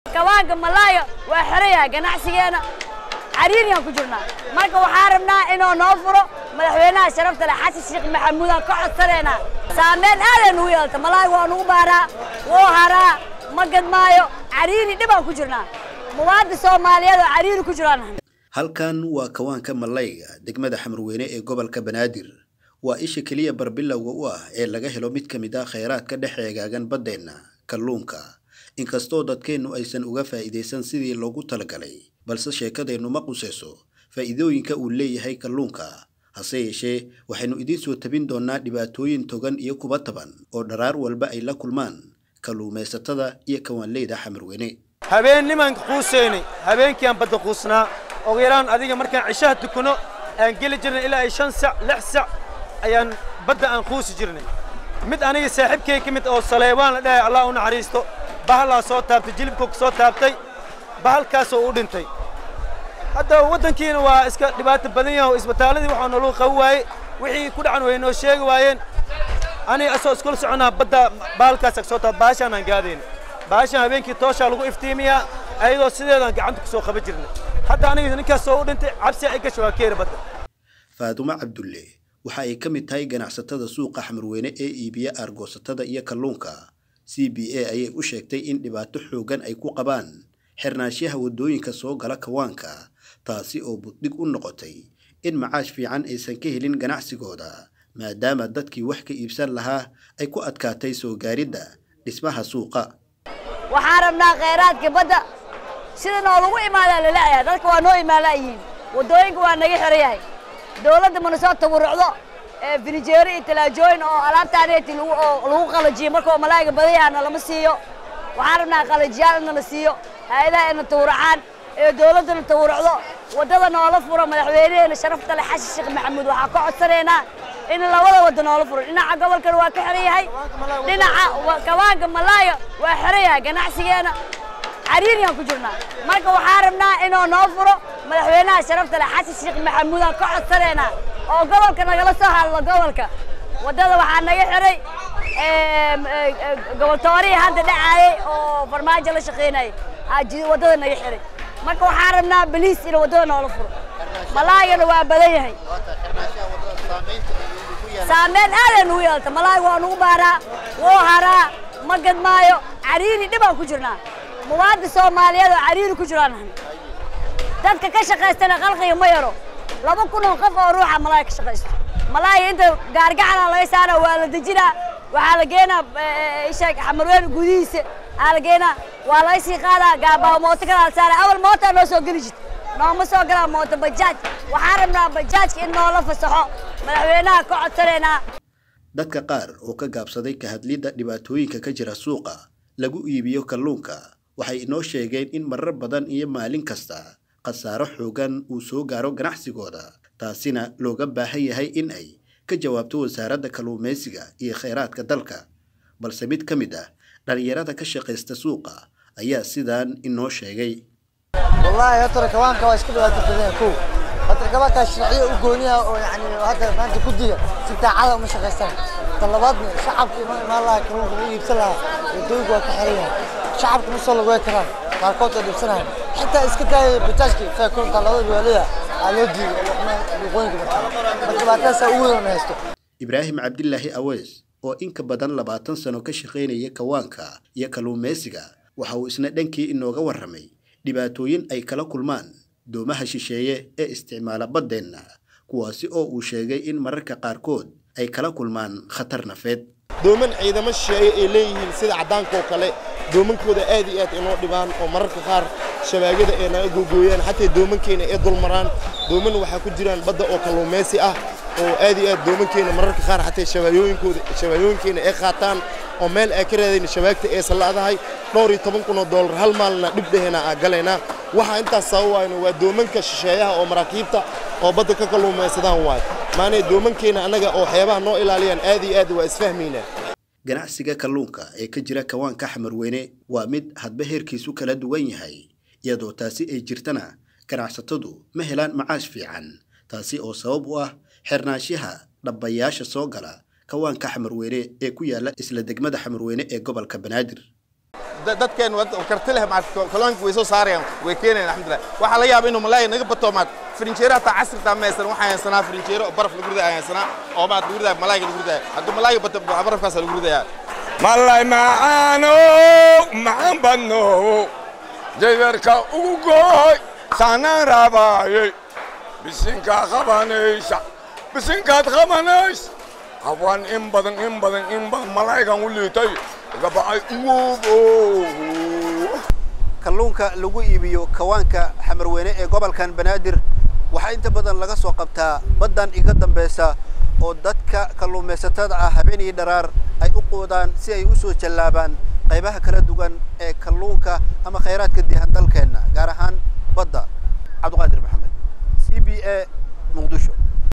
kawaanka malaaya waa xerayahay ganacsigeena cariiriyaan ku jirnaa marka waxaa rabnaa inuu noo furo madaxweynaha sharafta leh xasan sheekh maxamuudaan ka codsanaynaa saameyn aaday nugu yeelta malaayga waa nugu baaraa wuu haraa ma gadmaayo cariiri dhibaan ku jirnaa muwaadin soomaaliyeed oo cariiri ku jiraan halkan waa kawaanka malayga degmada xamarweyne ee gobolka banaadir waa isha keliya barbilowga u ah ee laga helo mid ka mid ah kheyraadka dhex eegaagan baddeenna kalluunka inkastoo dadkeennu aysan uga faa'iidaysan sidii loogu talagalay balse sheekadeennu ma qusayso faa'iidooyinka uu leeyahay kalluunka hase yeeshee waxaynu idiin soo tabin doonnaa dhibaatooyin togan iyo kuba taban oo dharaar walba ay la kulmaan kalluumaysatada iyo kawaanleyda xamarweyne habeen nimanka quuseynay habeenkiiaan badda quusnaa ugu yaraan adiga markaan cishaha tukuno aan geli jirnay ilaa ay shan sac lix sac ayaan badda aan quusi jirnay mid aniga saaxiibkay ka mid oo saleebaan la dhahay allah u naxariisto bahalaa soo taabtay jilibkuu ka soo taabtay bahalkaasoo u dhintay hadda waddankiina waa iska dhibaato badan yahay oo isbitaalladii waxaa naluu qabi waaye wixii ku dhacan way noo sheegi waayeen aniga asoo iskula soconaa badda bahalkaasa soo taab bahashaan aan gaadayna bahashaan habeenkii tooshaa lagu iftiimiyaa ayadoo sideedaan gacanta ku soo qaban jirnay hadda aniga ninkaas soo u dhintay cabsi ay gasho waa keena badda faadumo cabdulle waxa ay ka mid tahay ganacsatada suuqa xamarweyne ee iibiya aargoosatada iyo kalluunka c b a ayay u sheegtay in dhibaato xooggan ay ku qabaan xirnaanshaha waddooyinka soo gala kawaanka taasi oo buddhig u noqotay in macaash fiican aysan ka helin ganacsigooda maadaama dadkii wax ka iibsan lahaa ay ku adkaatay soo gaaridda dhismaha suuqa waxaan rabnaa khayraadka badda sida noolagu imaadaa lalacayaa dadka waa noo imaalayihiin waddooyinka waa naga xiran yahay dawladda mana soo tabarucdo finijeero iyo talaajooyin oo alaabtaaneeti lagu qalajiyo markao malaayiga badan yahaa nalama siiyo waxaan rabnaa qalajiyaal in nala siiyo hay-adaha ina tawracaan ee dawladduna tawrucdo waddada noola furo madaxweynaheena sharafta leh xasan sheekh maxamuud waxaa ka codsanaynaa in labada wadda noola furo dhinaca gobolkana waa ka xiran yahay dhinaca kawaanka malaaya waa xiran yahay ganacsigeena cariiriyaan ku jirnaa marka waxaa rabnaa inuu noo furo madaxweynaha sharafta leh xasan sheekh maxamuudaan ka codsanaynaa oo gobolka nagala soo hadlo gobolka waddada waxaa naga xiray goboltoorihii hadda dhacaayay oo farmaajo la shaqaynayay waddada naga xiray marka waxaan rabnaa baliis in waddada noola furo malaayana waa badan yahay saameyn aaday nugu yeelta malaayga waa nugu baaraa wuu haraa ma gadmaayo cariiri dhibaan ku jirnaa muwaadin soomaaliyeed oo cariiri ku jiraan dadka ka shaqaystana qalqiga ma yaro laba kun oo qof oo ruuxa malaaya ka shaqaysto malaaya inta gaargacana laga saara waa la dejinaa waxaa la geenaa isha xamarweyne gudihiisa aa la geenaa waa laga sii qaadaa gaabaa mooto kala la saara awal mootaa noo soo geli jirta nooma soo galaa mooto bajaaj waxaan rabnaa bajaajka in noola fasaxo madaxweynaha ka codsanaynaa dadka qaar oo ka gaabsaday ka hadlidda dhibaatooyinka ka jira suuqa lagu iibiyo kalluunka waxay inoo sheegeen in marar badan iyo maalin kasta khasaaro xoogan uu soo gaaro ganacsigooda taasina looga baahan yahay in ay ka jawaabto wasaaradda kalluumaysiga iyo kheyraadka dalka balse mid ka mid ah dhallinyarada ka shaqaysta suuqa ayaa sidaan inoo sheegay wallaahi horta kawaanka waa iska dhibaato badan kow horta kawaanka sharciyo u gooniya oo yani hadda maanta guddiga si daacada uma shaqaystaan talabaadna shacabka ima imaan lahaa kalluunka ma iibsan lahaa waddooyinka waa ka xiran yahay shacabka ma soo lagoy karaan qaarkood waa dhibsanahay xitaa iska daaya bajaajka faakunta labada beelaya aa loo diiday luqooyinka markaa marka dhibaatadaasa ugu weyn na haysto ibraahim cabdilaahi aweys oo in ka badan labaatan sano ka shaqaynaya kawaanka iyo kalluumaysiga waxa uu isna dhankii inooga warramay dhibaatooyin ay kala kulmaan doomaha shisheeye ee isticmaala baddeenna kuwaasi oo uu sheegay in mararka qaarkood ay kala kulmaan khatar nafeed dooman ciidamo shisheeye ay leeyihiin sida caddaanka oo kale doomankooda aad iyo aad inoo dhibaan oo mararka qaar shabaagada ay naga googooyaan xataa doomankeena ay dulmaraan dooman waxaa ku jiraan badda oo kalluumaysi ah oo aad iyo aad doomankeena mararka qaar xataa shabaayooyinkooda shabaayooyinkeena ay qaataan oo meel ay ka raadayna shabaagta aysan la'dahay dhowr iyo toban kun oo doolar hal maalina dhib dhehena aa galaynaa waxaa intaas sababayno waa doomanka shisheeyaha oo maraakiibta oo badda ka kalluumaysadaan waayo maanay doomankeena annaga oo xeebaha noo ilaaliyaan aad iyo aad waa isfahmaynaa ganacsiga kalluunka ee ka jira kawaanka xamarweyne waa mid hadba heerkiisu kala duwan yahay iyadoo taasi ay jirtana ganacsatadu ma helaan macaash fiican taasi oo sabab u ah xirnaanshaha dhabbayaasha soo gala kawaanka xamarweyne ee ku yaala isla degmada xamarweyne ee gobolka banaadir da- dadkeen wad- karti leh maarata kalluunka way soo saarayaan way keenayaan alxamdulilah waxaa laga yaaba inuu malaay naga bato maat firinjeero hataa casritaa ma haysan waxaa haysanaa firinjeero oo baraf lagu ridaa haysanaa oo maat lagu ridaa malaayga lagu ridaa hadduu malaayga bato barafkaasa lagu ridayaa malay macaano macaan badno jadarka ugu gooy saanaan raabaayey bisinkaa qabanaysa bisinkaad qabanays hawaan in badan in badan in badan malaygan u liitay gabacay uwobo kalluunka lagu iibiyo kawaanka xamarweyne ee gobolkan banaadir waxaa inta badan laga soo qabtaa baddan iga dambeysa oo dadka kalluumaysatada ah habeenii dharaar ay u quudaan si ay u soo jallaabaan qaybaha kala duwan ee kalluunka ama khayraadka dihan dalkeenna gaar ahaan badda cabdiqaadir maxamed c b a muqdisho